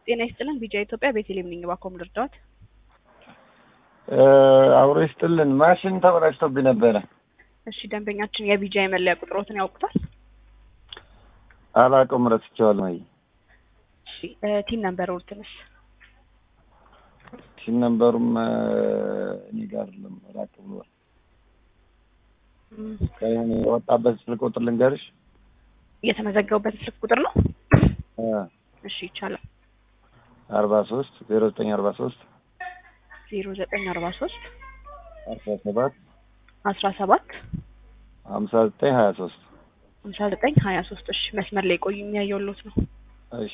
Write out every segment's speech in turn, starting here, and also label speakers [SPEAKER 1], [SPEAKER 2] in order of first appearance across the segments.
[SPEAKER 1] ጤና ይስጥልን። ቢጃ ኢትዮጵያ ቤተልሔም ነኝ። እባክዎ ምን ልርዳዎት?
[SPEAKER 2] አብሮ ይስጥልን። ማሽን ተበላሽቶብኝ ነበረ።
[SPEAKER 1] እሺ ደንበኛችን የቢጃ የመለያ ቁጥሮትን ያውቁታል?
[SPEAKER 2] አላውቀውም፣ ረስቼዋለሁ። ወይ
[SPEAKER 1] እሺ ቲን ነምበር ውርትንስ
[SPEAKER 2] ሲም ነምበሩም እኔ ጋር አይደለም፣ ራቅ ብሏል። ከሆነ የወጣበት ስልክ ቁጥር ልንገርሽ።
[SPEAKER 1] የተመዘገቡበት ስልክ ቁጥር ነው?
[SPEAKER 2] አ
[SPEAKER 1] እሺ ይቻላል።
[SPEAKER 2] አርባ ሶስት ዜሮ ዘጠኝ አርባ ሶስት
[SPEAKER 1] ዜሮ ዘጠኝ አርባ ሶስት
[SPEAKER 2] አስራ ሰባት
[SPEAKER 1] አስራ ሰባት
[SPEAKER 2] ሀምሳ ዘጠኝ ሀያ ሶስት
[SPEAKER 1] ሀምሳ ዘጠኝ ሀያ ሶስት እሺ መስመር ላይ ቆዩ፣ የሚያየውሎት ነው።
[SPEAKER 2] እሺ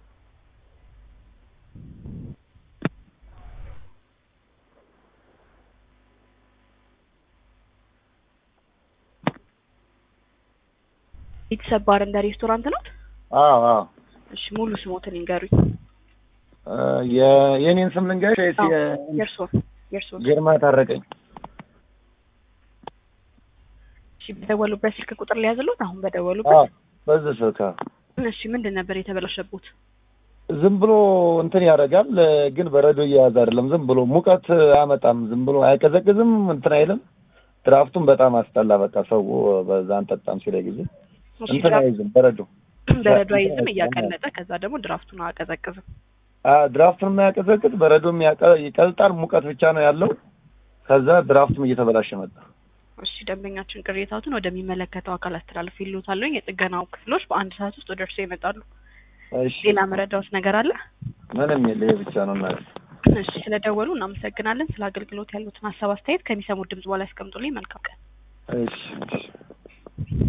[SPEAKER 1] ቤተሰብ ባር እንደ ሬስቶራንት ነው?
[SPEAKER 2] አዎ አዎ
[SPEAKER 1] እሺ ሙሉ ስሞትን ይንገሩኝ።
[SPEAKER 2] እ የ- የኔን ስም ልንገርሽ ወይስ
[SPEAKER 1] አዎ፣
[SPEAKER 2] የ-
[SPEAKER 1] የእርስዎን የእርስዎን።
[SPEAKER 2] ግርማ ታረቀኝ?
[SPEAKER 1] እሺ በደወሉበት ስልክ ቁጥር ሊያዝሎት? አሁን
[SPEAKER 2] አዎ
[SPEAKER 1] በደወሉበት።
[SPEAKER 2] በዚህ ስልክ አዎ።
[SPEAKER 1] እሺ ምንድን ነበር የተበላሸቡት?
[SPEAKER 2] ዝም ብሎ እንትን ያደርጋል፣ ግን በረዶ እየያዘ አይደለም። ዝም ብሎ ሙቀት አያመጣም። ዝም ብሎ አይቀዘቅዝም፣ እንትን አይልም። ድራፍቱን በጣም አስጠላ። በቃ ሰው በዛ አንጠጣም ሲለ ጊዜ
[SPEAKER 1] እሺ
[SPEAKER 2] እንትን
[SPEAKER 1] ድራፍት
[SPEAKER 2] አይዝም፣ በረዶ
[SPEAKER 1] በረዶ አይዝም፣ እያቀለጠ ከዛ ደግሞ ድራፍቱን አቀዘቅዝም።
[SPEAKER 2] አ ድራፍቱን የማያቀዘቅዝ በረዶም ያቀ- ይቀልጣል። ሙቀት ብቻ ነው ያለው። ከዛ ድራፍቱም እየተበላሸ መጣ።
[SPEAKER 1] እሺ ደንበኛችን ቅሬታዎትን ወደሚመለከተው አካል አስተላልፍ ይሉታል። የጥገናው ክፍሎች በአንድ ሰዓት ውስጥ ወደ እርስዎ ይመጣሉ።
[SPEAKER 2] እሺ
[SPEAKER 1] ሌላ መረዳዎት ነገር አለ?
[SPEAKER 2] ምንም የለ፣ ይሄ ብቻ ነው እናት።
[SPEAKER 1] እሺ ስለደወሉ እናመሰግናለን። ስለ አገልግሎት ያሉትን ሀሳብ አስተያየት ከሚሰሙት ድምጽ በኋላ ያስቀምጡልኝ። መልካም ቀን።
[SPEAKER 2] እሺ እሺ